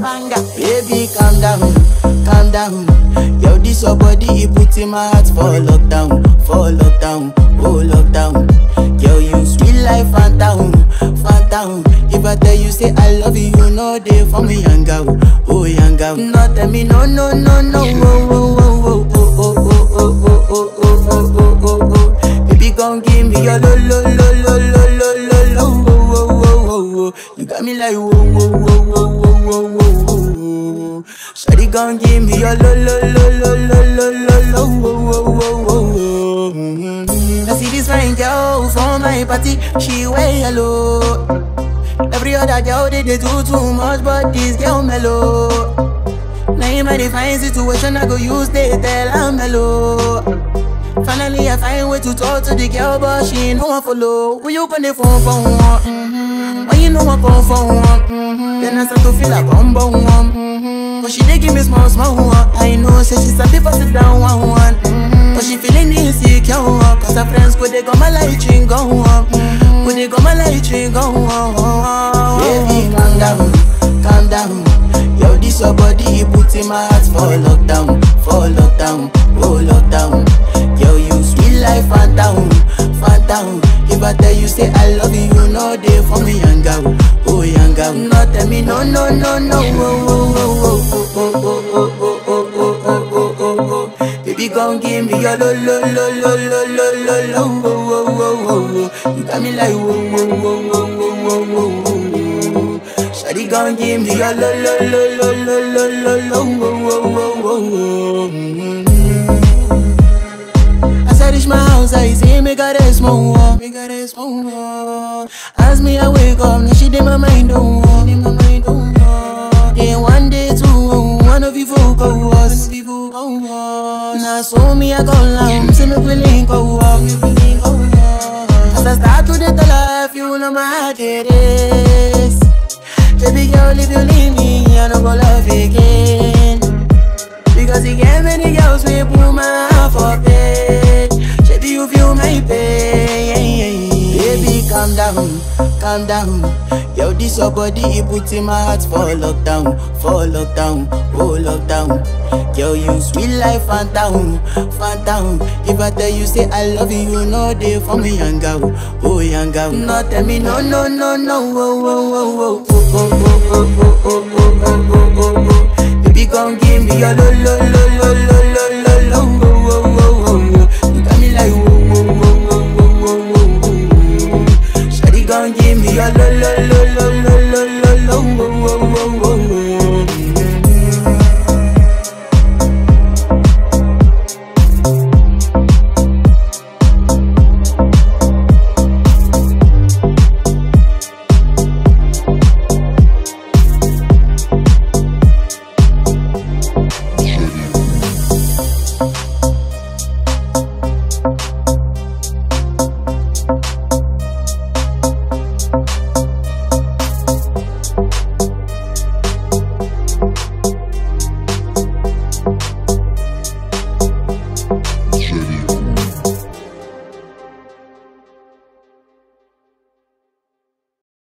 Banga. Baby, calm down, calm down. Yo, this your body, it put in my heart for lockdown, for lockdown, oh lockdown. Yo, you sweet life, phantom, phantom. If I tell you say I love you, you know they for me, young girl, oh young girl. No, tell me no, no, no, no, oh, oh, oh, oh, oh, oh, oh, oh, oh, oh, oh, oh, oh, oh, oh. Baby, gon' give me your lo, lo, lo, lo, lo, lo, lo, lo, oh, oh, oh, oh, oh. You got me like whoa, whoa, whoa, whoa, whoa, whoa, whoa, whoa. Shawty gon' give me your lo, lo, lo, lo, lo, lo, lo, lo, oh, oh, oh, oh, oh. Mhm. I see this fine girl from my party, she wear yellow. Every other girl they, they do too much, but this girl mellow. Now in my divine situation, I go use they tell I'm mellow. Finally, I find way to talk to the girl, but she ain't no one follow. When you on the phone for one, mm-hmm. when you know I come for one, mm-hmm. then I start to feel like I'm born one. Mm-hmm. But she dey give me small, small one. I know, say she's a bit for sit down one, one. Mm-hmm. But she feeling insecure, one. cause her friends go they go my light ring go on. Mm-hmm. Go they go my light ring go on. Baby, calm down, calm down. Yo, this your body, it put in my heart for lockdown, for lockdown, oh lockdown. Yo, you sweet life, phantom, phantom. If I tell you say I love you, you know they for me, young girl, oh young girl. No, tell me no, no, no, no, oh, oh, oh, oh, oh, oh, oh, oh, oh, oh, oh, oh, oh, oh. Baby, gon' give me your lo, lo, lo, lo, lo, lo, lo, lo, oh, oh, oh, oh, oh. You got me like whoa, whoa, whoa, whoa, whoa, whoa, whoa, whoa. Shawty gon' give me your lo, lo, lo, lo, lo, lo, lo, lo, oh, oh, oh, oh, oh. Mhm. As I reach my house, I see me got a small wall. Me got a small wall. As me I wake up, now she did my mind don't walk. Did my mind don't walk. Then one day two, one of you folk go was. Now so me I go long, see me willing go walk. As I start to the life, you know my heart it is. Baby girl, if you leave me, I don't go love again. Because you get many girls we put my heart for bed Baby, you feel my pain Baby, calm down, calm down Yo, this your body, it put in my heart for lockdown For lockdown, oh lockdown Yo, you sweet life, phantom, phantom If I tell you say I love you, you know they for me, young girl Oh, young girl No, tell me no, no, no, no Oh, oh, oh, oh, oh, oh, oh, oh, oh, oh, oh, oh, oh, oh Baby, gon' give me your lo lo lo lo lo